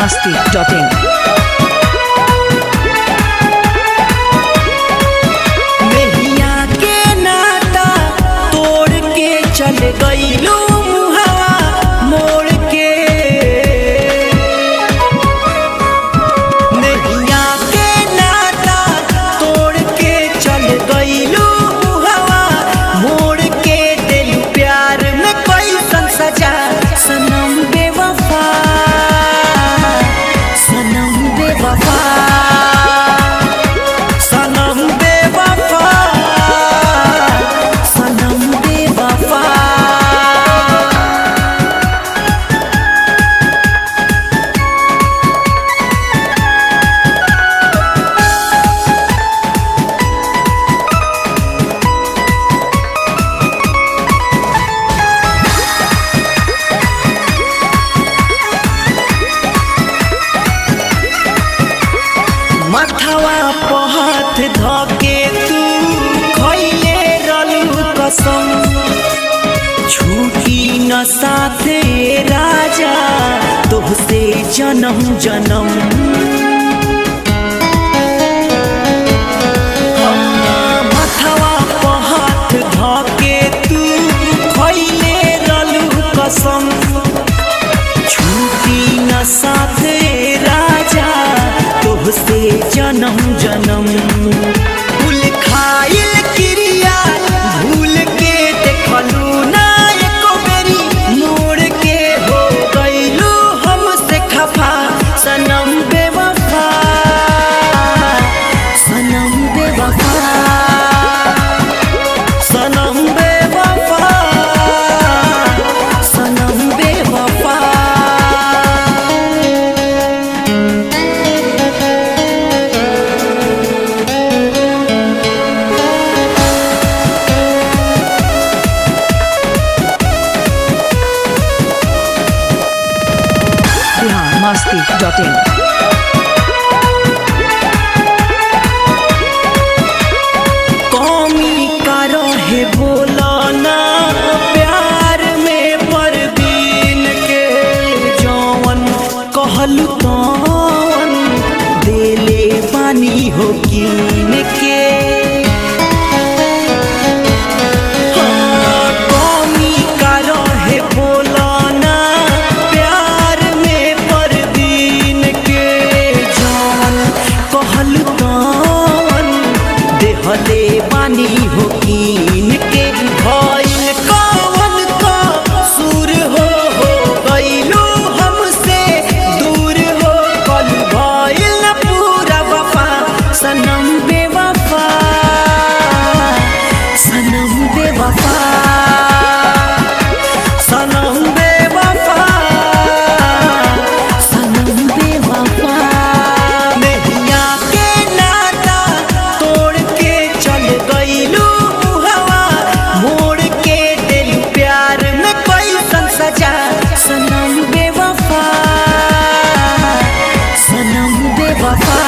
masti.in. मेहिया के नाता तोड़ के चल गईलू मुहवा मोड़ के मेहिया के नाता तोड़ के चल गईलू मुहवा मोड़ के दिल प्यार में कैसन सजा सनम बेवफा सनम बेवफा सनम बेवफा सनम बेवफा मथवा पर हाथ धके तू खैले रलू कसम छूटी न साथे राजा तोहसे जन्म जन्म मथवा पर हाथ धके तू खैले रलू कसम छूटी न साथे राजा तोहसे जन्म जन्म भूल खाइल क्रिया भूल के देखलू ना एको बेरी मोड़ के हो गईलू हमसे खफा सनम बेवफा सनम बेवफा सनम बेवफा सनम बेवफा Bihar masti.in. कौमी का रहे बोला ना प्यार में परवीन के जौवन कहलू तौन देले पानी हो कीन के हाँ, कौमी का रहे बोला ना प्यार में परवीन के जौन कहलू तौन देहले बानी हो कीन के भइल कवन का सुर हो हो गइलू हमसे दूर हो कल भइल न पूरा वफा सनम बेवफा सनम बेवफा सनम बेवफा सनम बेवफा नैया के नाता तोड़ के चल गईलू हवा मोड़ के दिल प्यार में कैसन सजा सनम बेवफा सनम बेवफा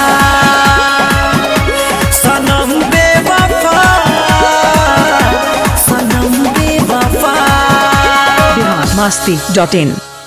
सनम बेवफा सनम बेवफा Bihar masti.in.